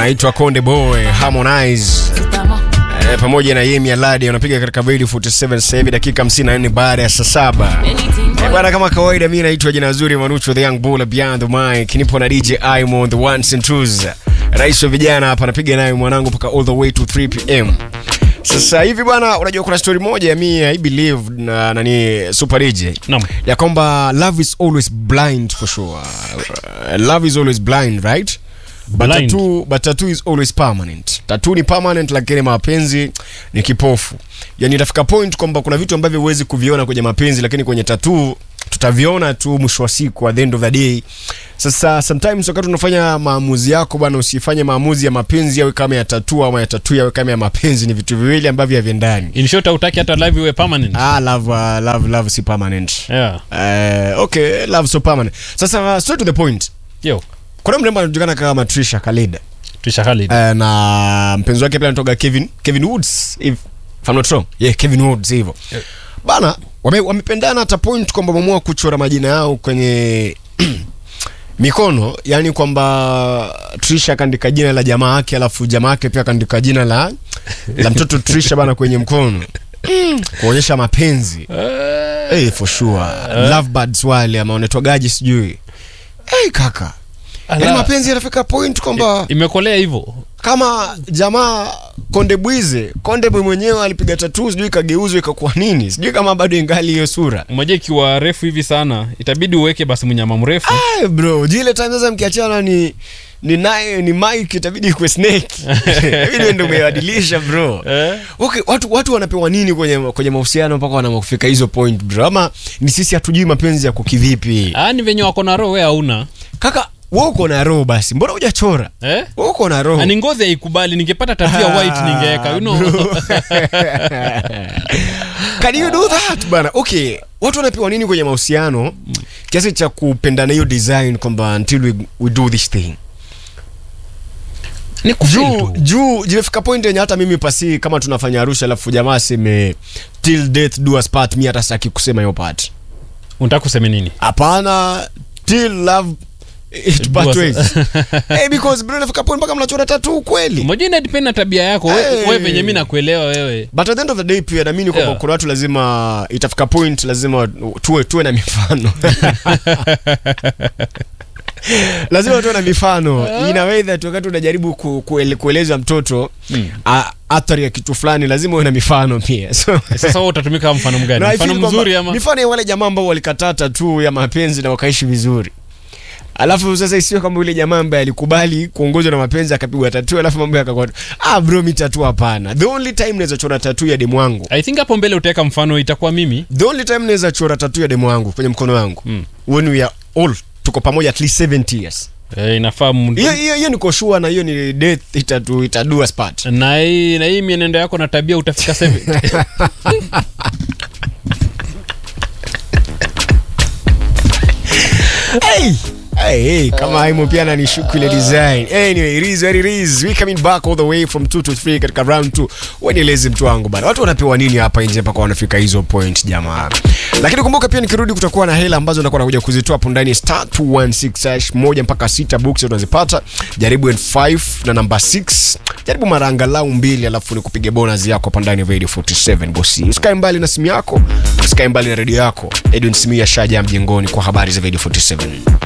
anaitwa Konde Boy Harmonize eh, pamoja na Yemi Alade wanapiga katika Radio 47 sasa hivi dakika 54 baada ya saa saba. Eh, bwana kama kawaida mimi naitwa jina zuri Manucho the young bull beyond the mic. Nipo na DJ Imo the ones and twos. Rais wa vijana hapa anapiga naye mwanangu mpaka all the way to 3 pm. Sasa hivi bwana, unajua kuna story moja ya mimi I believe na nani Super DJ Naam. ya kwamba love is always blind for sure. Uh, love is always blind, right? But Blind. tattoo, but tattoo is always permanent. Tattoo ni permanent lakini mapenzi ni kipofu. Yaani itafika point kwamba kuna vitu ambavyo huwezi kuviona kwenye mapenzi lakini kwenye tattoo tutaviona tu mwisho wa siku at the end of the day. Sasa sometimes wakati unafanya maamuzi yako bwana, usifanye maamuzi ya mapenzi yawe kama ya tattoo ama ya tattoo yawe kama ya mapenzi. Ni vitu viwili ambavyo haviendani. In short hautaki hata live iwe permanent. Ah, love, uh, love, love si permanent. Yeah. Uh, okay, love so permanent. Sasa uh, straight to the point. Yo. Kuna mrembo anajulikana kama Trisha Khalid. Trisha Khalid. Uh, na mpenzi wake pia anatoka Kevin Kevin Woods if, if I'm not wrong. Yeah, Kevin Woods hivyo. Yeah. Bana wame, wamependana hata point kwamba wameamua kuchora majina yao kwenye mikono, yani kwamba Trisha akaandika jina la jamaa yake alafu jamaa yake pia akaandika jina la la mtoto Trisha bana kwenye mkono. Kuonyesha mapenzi. Hey, for sure. Lovebirds wale ama wanaitwagaje sijui. Hey, kaka. Yaani Ala. mapenzi yanafika point kwamba Imekolea hivyo. kama jamaa Konde Bwize, Konde Bwe mwenyewe alipiga tatuu, sijui ikageuzwa ikakuwa nini, sijui kama bado ingali hiyo sura. Moja ikiwa refu hivi sana, itabidi uweke basi mnyama mrefu. Ay, bro, jile time sasa mkiachana ni ni naye ni Mike itabidi kuwe snake. Hivi ndio umebadilisha bro. Eh? Okay, watu watu wanapewa nini kwenye kwenye mahusiano mpaka wanafika hizo point bro? Ama ni sisi hatujui mapenzi yako kivipi? Ah, ni venye wako na roho wewe hauna. Kaka, wewe uko na roho basi. Mbona hujachora? Eh? Wewe uko na roho. Na ni ngozi haikubali, ningepata tattoo ya white ningeweka, you know. Bro. Can you do that bana? Okay, watu wanapewa nini kwenye mahusiano kiasi cha kupendana hiyo design kwamba until we, we do this thing Ni kufeel juu tu. juu jimefika point yenye hata mimi pasi kama tunafanya Arusha alafu jamaa aseme till death do us part, mi hata sitaki kusema hiyo part. Unataka kusema nini? Hapana, till love it part Do us- ways. hey, because bro inafika point mpaka mnachora tattoo kweli. Moja ina depend na tabia yako. Wewe Hey. wewe venye mimi nakuelewa wewe. but at the end of the day pia naamini kwamba Yeah. kuna watu lazima itafika point lazima tuwe tuwe na mifano lazima tuwe na mifano in a way that wakati unajaribu ku, kuele, kueleza mtoto Mm. a- athari ya kitu fulani lazima uwe na mifano pia so, Sasa wewe utatumika kama mfano no, mgani? I Mfano feel kwamba mzuri ama? mifano ya wale jamaa ambao walikatata tu ya mapenzi na wakaishi vizuri alafu sasa isiwe kama yule jamaa ambaye alikubali kuongozwa na mapenzi akapigwa tatu alafu mambo yakakuwa ah bro mi tatu hapana the only time naweza chora tatu ya demu wangu I think hapo mbele utaweka mfano itakuwa mimi. the only time naweza chora tatu ya demu wangu kwenye mkono wangu Mm. when we are all tuko pamoja at least 70 years Eh, inafaa mtu- hiyo hiyo hiyo niko sure na hiyo ni death itadu itadua spot na hii na hii mienendo yako na tabia utafika 70. hey Hey, hey, kama haimo pia nanishuku ile design anyway it is what it is we coming back all the way from 2 to 3 katika round 2 wenieleze mtu wangu bana watu wanapewa nini hapa nje mpaka wanafika hizo point jamaa lakini kumbuka pia nikirudi kutakuwa na hela ambazo nakuwa nakuja kuzitoa hapo ndani ya star 216 hash moja mpaka sita books unazipata jaribu n5 na namba 6 jaribu mara angalau mbili alafu ni kupige bonus yako hapa ndani ya radio 47 bosi usikae mbali na simu yako usikae mbali na redio yako edwin simia shaja mjengoni kwa habari za radio 47